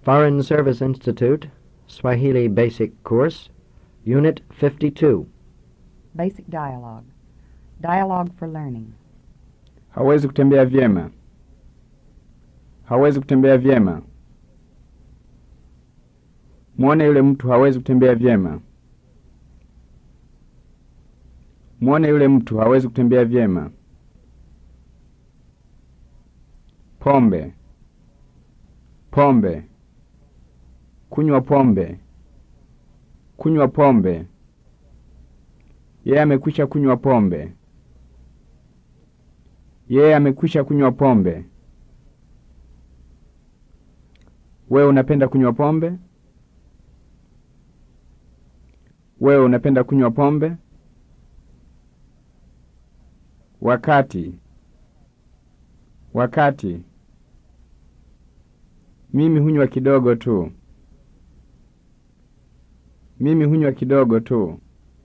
Foreign Service Institute, Swahili Basic Course, Unit 52. Basic Dialogue. Dialogue for Learning. Hawezi kutembea vyema. Hawezi kutembea vyema. Mwone yule mtu hawezi kutembea vyema. Mwone yule mtu hawezi kutembea vyema. Pombe. Pombe. Kunywa pombe. Kunywa pombe. Yeye amekwisha kunywa pombe. Yeye amekwisha kunywa pombe. Wewe unapenda kunywa pombe? Wewe unapenda kunywa pombe? Wakati. Wakati. Mimi hunywa kidogo tu. Mimi hunywa kidogo tu.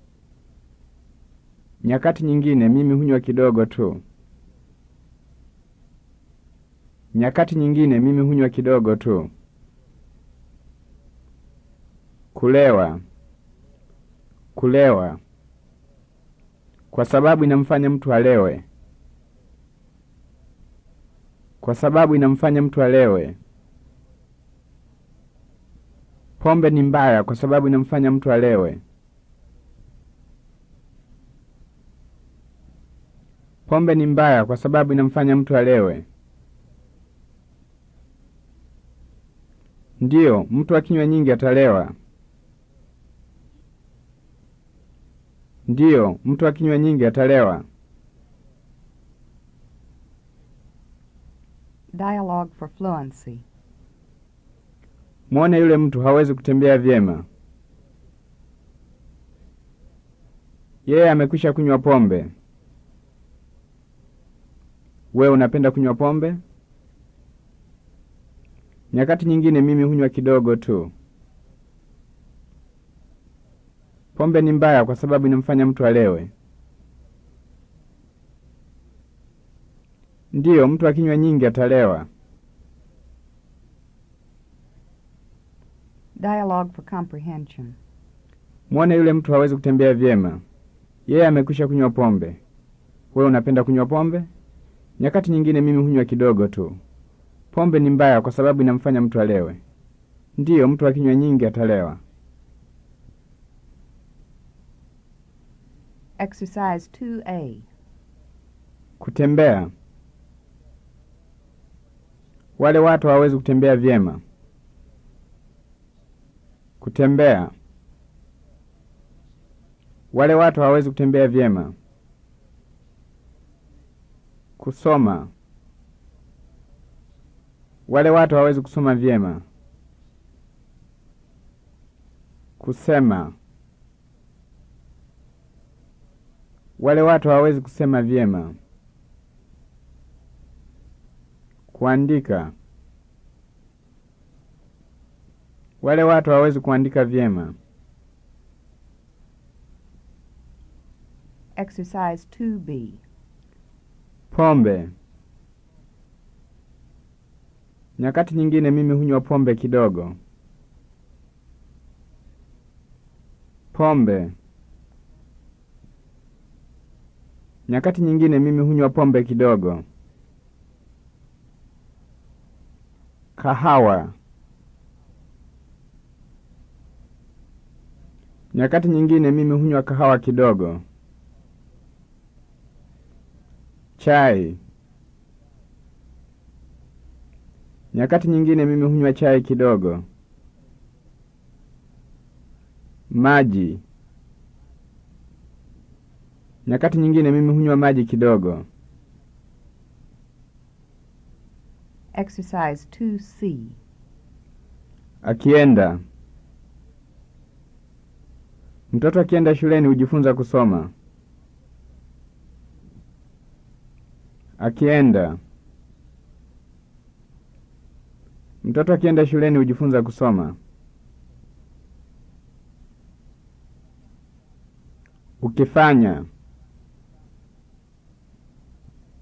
Nyakati nyingine mimi hunywa kidogo tu. Nyakati nyingine mimi hunywa kidogo tu. Kulewa. Kulewa. Kwa sababu inamfanya mtu alewe. Kwa sababu inamfanya mtu alewe. Pombe ni mbaya kwa sababu inamfanya mtu alewe. Pombe ni mbaya kwa sababu inamfanya mtu alewe. Ndiyo, mtu akinywa nyingi atalewa. Ndiyo, mtu akinywa nyingi atalewa. Dialogue for Fluency. Mwone yule mtu hawezi kutembea vyema. Yeye amekwisha kunywa pombe. Wewe unapenda kunywa pombe? Nyakati nyingine mimi hunywa kidogo tu. Pombe ni mbaya kwa sababu inamfanya mtu alewe. Ndiyo, mtu akinywa nyingi atalewa. Dialogue for Comprehension. Mwone yule mtu hawezi kutembea vyema. Yeye amekwisha kunywa pombe. Wewe unapenda kunywa pombe? Nyakati nyingine mimi hunywa kidogo tu. Pombe ni mbaya kwa sababu inamfanya mtu alewe. Ndiyo, mtu akinywa nyingi atalewa. Exercise 2A. Kutembea. Wale watu hawawezi kutembea vyema. Kutembea. Wale watu hawawezi kutembea vyema. Kusoma. Wale watu hawawezi kusoma vyema. Kusema. Wale watu hawawezi kusema vyema. Kuandika. Wale watu hawawezi kuandika vyema. Exercise 2B. Pombe. Nyakati nyingine mimi hunywa pombe kidogo. Pombe. Nyakati nyingine mimi hunywa pombe kidogo. Kahawa. Nyakati nyingine mimi hunywa kahawa kidogo. Chai. Nyakati nyingine mimi hunywa chai kidogo. Maji. Nyakati nyingine mimi hunywa maji kidogo. Exercise 2C. Akienda. Mtoto akienda shuleni hujifunza kusoma. Akienda. Mtoto akienda shuleni hujifunza kusoma. Ukifanya.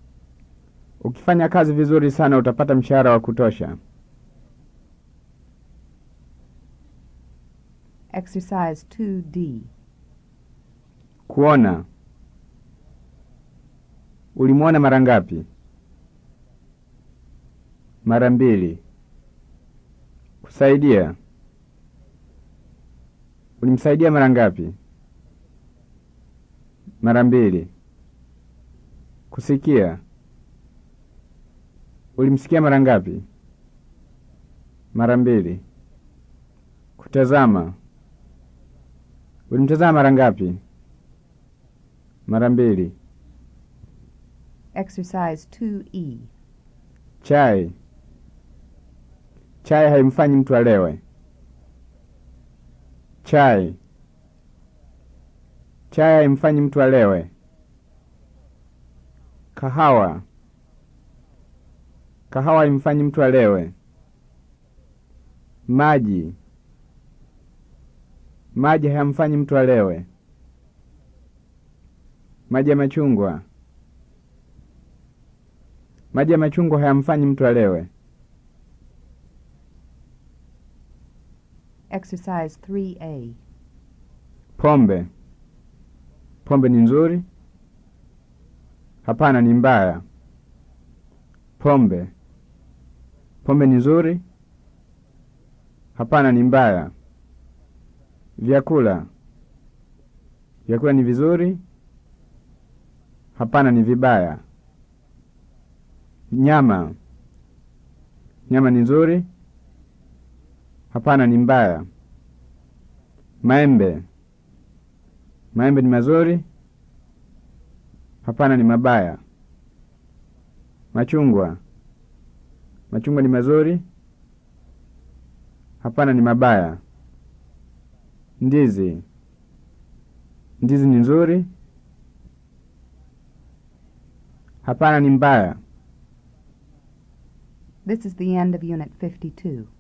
Ukifanya kazi vizuri sana utapata mshahara wa kutosha. Exercise 2D. Kuona. Ulimwona mara ngapi? Mara mbili. Kusaidia. Ulimsaidia mara ngapi? Mara mbili. Kusikia. Ulimsikia mara ngapi? Mara mbili. Kutazama. Ulimtazama mara ngapi? Mara mbili. Exercise 2E. Chai. Chai haimfanyi mtu alewe. Chai. Chai haimfanyi mtu alewe. Kahawa. Kahawa haimfanyi mtu alewe. Maji. Maji hayamfanyi mtu alewe. Maji ya machungwa. Maji ya machungwa hayamfanyi mtu alewe. Exercise 3A. Pombe. Pombe ni nzuri? Hapana, ni mbaya. Pombe. Pombe ni nzuri? Hapana, ni mbaya. Vyakula. Vyakula ni vizuri? Hapana, ni vibaya. Nyama. Nyama ni nzuri? Hapana, ni mbaya. Maembe. Maembe ni mazuri? Hapana, ni mabaya. Machungwa. Machungwa ni mazuri? Hapana, ni mabaya. Ndizi. Ndizi ni nzuri? Hapana, ni mbaya. This is the end of Unit 52.